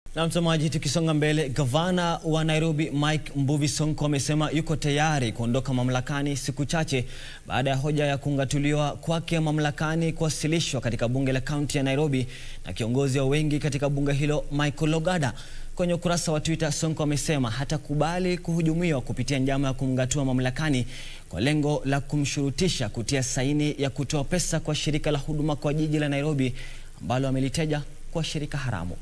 Na mtazamaji, tukisonga mbele, gavana wa Nairobi Mike Mbuvi Sonko amesema yuko tayari kuondoka mamlakani siku chache baada ya hoja ya kung'atuliwa kwake mamlakani kuwasilishwa katika bunge la kaunti ya Nairobi na kiongozi wa wengi katika bunge hilo Michael Logada. Kwenye ukurasa wa Twitter, Sonko amesema hatakubali kuhujumiwa kupitia njama ya kumng'atua mamlakani kwa lengo la kumshurutisha kutia saini ya kutoa pesa kwa shirika la huduma kwa jiji la Nairobi ambalo amelitaja kwa shirika haramu.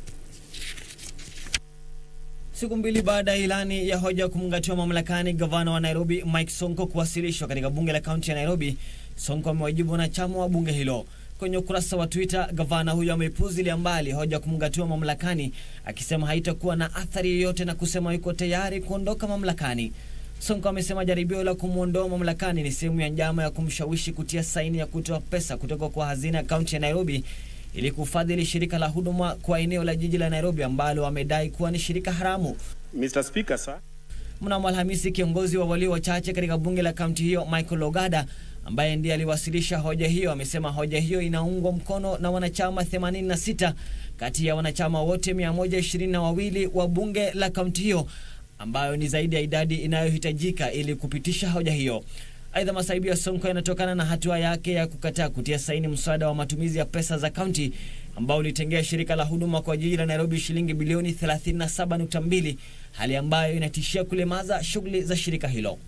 Siku mbili baada ya ilani ya hoja ya kumng'atua mamlakani gavana wa Nairobi Mike Sonko kuwasilishwa katika bunge la kaunti ya Nairobi, Sonko amewajibu wanachama wa bunge hilo. Kwenye ukurasa wa Twitter, gavana huyo ameipuzilia mbali hoja ya kumng'atua mamlakani, akisema haitakuwa na athari yoyote na kusema yuko tayari kuondoka mamlakani. Sonko amesema jaribio la kumwondoa mamlakani ni sehemu ya njama ya kumshawishi kutia saini ya kutoa pesa kutoka kwa hazina ya kaunti ya Nairobi ili kufadhili shirika la huduma kwa eneo la jiji la Nairobi ambalo amedai kuwa ni shirika haramu. Mr. Speaker, sir. Mnamo Alhamisi, kiongozi wa walio wachache katika bunge la kaunti hiyo Michael Logada, ambaye ndiye aliwasilisha hoja hiyo, amesema hoja hiyo inaungwa mkono na wanachama 86 kati ya wanachama wote 122 wa bunge la kaunti hiyo, ambayo ni zaidi ya idadi inayohitajika ili kupitisha hoja hiyo. Aidha, masaibu ya Sonko yanatokana na hatua yake ya kukataa kutia saini mswada wa matumizi ya pesa za kaunti ambao ulitengea shirika la huduma kwa jiji la Nairobi shilingi bilioni 37.2, hali ambayo inatishia kulemaza shughuli za shirika hilo.